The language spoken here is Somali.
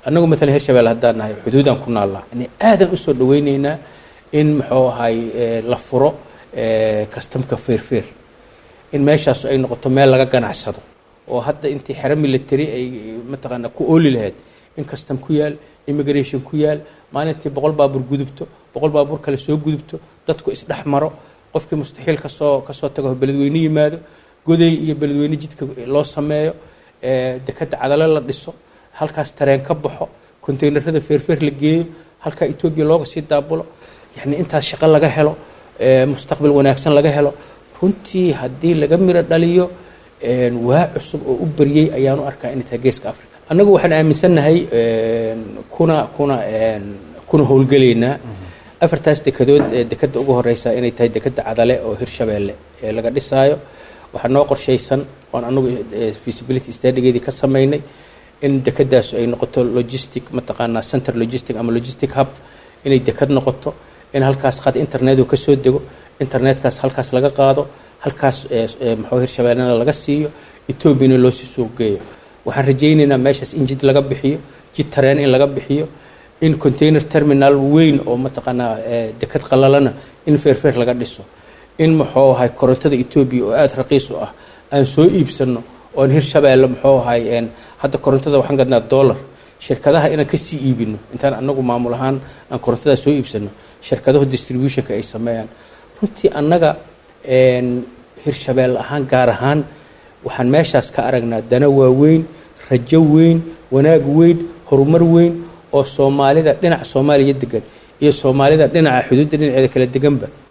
annagu matalan hirshabelle haddaan nahay xuduudaan ku naallaa yani aadan usoo dhaweyneynaa in muxuu ahay la furo kastamka feerfeer in meeshaasu ay noqoto meel laga ganacsado oo hadda intii xero military ay mataqaana ku ooli lahayd in kastam ku yaal immigration ku yaal maalintii boqol baabuur gudubto boqol baabuur kale soo gudubto dadku isdhex maro qofkii mustaxiil kasoo kasoo tago beledweyne yimaado goday iyo beledweyne jidka loo sameeyo dekadda cadalo la dhiso halkaas tareen ka baxo konteynerada feerfeer la geeyo halkaa etoobiya looga sii daabulo yacni intaas shaqo laga helo mustaqbal wanaagsan laga helo runtii haddii laga miro dhaliyo waa cusub oo u baryey ayaanu arkaa inay tahay geeska africa annagu waxaan aaminsannahay kuna kuna kuna howlgelaynaa afartaas dekadood ee dekadda ugu horeysa inay tahay dekadda cadale oo hirshabeelle ee laga dhisaayo waxaa noo qorshaysan oon anagu feasibility stadigeedii ka samaynay in dekadaas ay noqoto logistic mataqaanaa center logistic ama logistic hub inay dekad noqoto in halkaas khad internetu ka soo dego internetkaas halkaas laga qaado halkaas maxuu hirshabeellena laga siiyo etoobiyana loo sii suuq geeyo waxaan rajaynaynaa meeshaas in jid laga bixiyo jid tareen in laga bixiyo in container terminal weyn oo mataqaanaa dekad qalalana in feerfeer laga dhiso in muxuu ahay korontada etoobiya oo aada raqiis u ah aan soo iibsano oon hirshabeelle muxuu ahay hadda korontada waxaan gadnaa dollar shirkadaha inaan kasii iibino intaan anagu maamul ahaan aan korontada soo iibsano shirkadahu distributionka ay sameeyaan runtii annaga hirshabeelle ahaan gaar ahaan waxaan meeshaas ka aragnaa dana waaweyn rajo weyn wanaag weyn horumar weyn oo soomaalida dhinaca soomaaliya degan iyo soomaalida dhinaca xuduudda dhinaceeda kala deganba